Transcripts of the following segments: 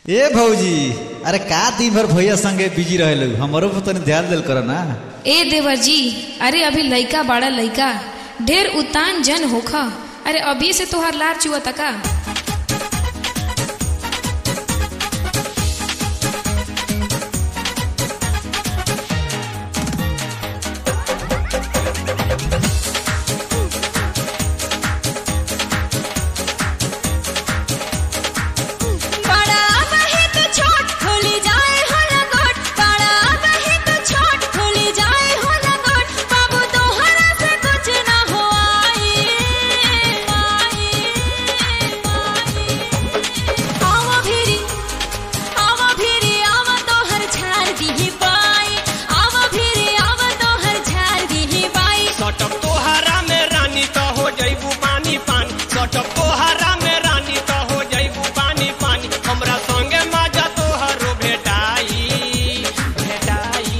ए भौजी अरे का दिन भर भैया संगे बिजी रहे हमरो पर तनी ध्यान दिल कर ना ए देवर जी अरे अभी लइका बाड़ा लइका ढेर उतान जन होखा अरे अभी से तोहार लार चुआ तका बड़ा बहे तो छोट खुली जाए हो लगोट बड़ा बहे तो छोट खुली जाए हो लगोट बाबू तोहरा से कुछ ना हो आई आई आई आवा भिरी आवा भिरी आवा तोहर झाड़ दिही बाई आवा भिरी आवा तोहर झाड़ दिही बाई सटक तोहरा में रानी तो हो जइबू पानी पानी सटक तोहरा में रानी तो हो जइबू पानी पानी हमरा संगे मजा तोहरो भेटाई भेटाई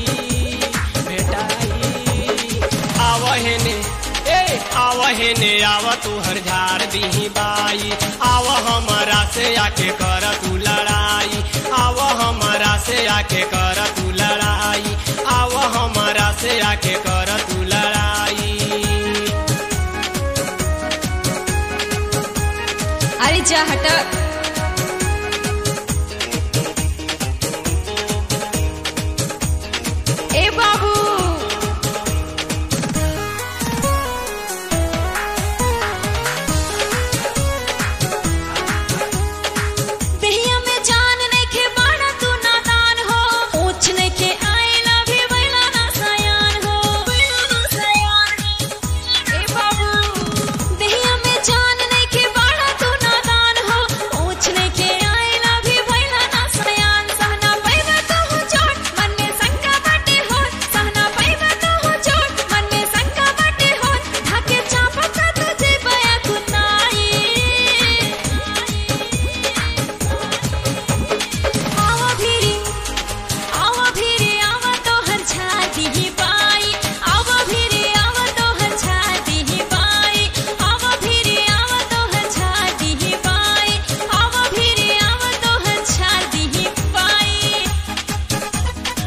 भेटाई आवहेने ए आवहेने आव तोहर झाड़ दीही बाई आव हमरा से आके कर तू लड़ाई आव हमरा से आके कर तू लड़ाई आव हमरा से आके कर तू लड़ाई अरे जा हटा ए बाबू देहिया में जान नइखे बाड़ा तू नादान हो पूछ नइखे आइला भी बैला ना सयान हो बैला ना सयान ए बाबू देहिया में जान नइखे बाड़ा तू नादान हो पूछ नइखे आइला भी बैला ना सयान सहना पैबा तो हो चोट मन में शंका बाटे हो सहना पैबा तो हो चोट मन में शंका बाटे हो ढाके चापका तुझे बया कुनाई आवा भिरी आवा भिरी आवा तोहर छाती ही पाई आवा भिरी आवा तोहर छाती ही पाई आवा भिरी आवा तोहर छाती ही पाई आवा भिरी आवा तोहर छाती ही पाई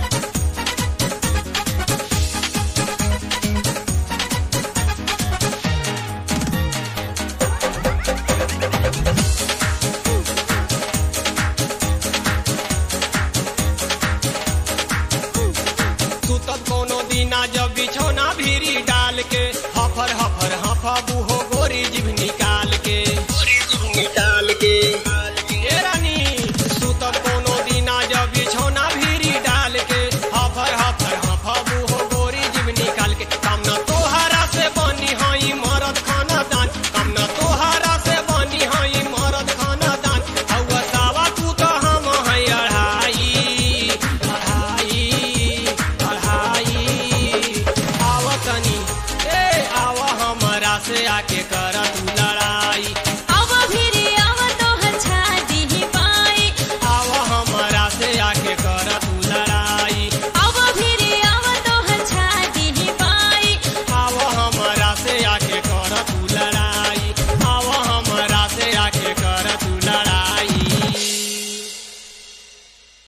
तू तो कोनो दिना जब बिछौना भीरी डाल के हफर हफर हफबू हो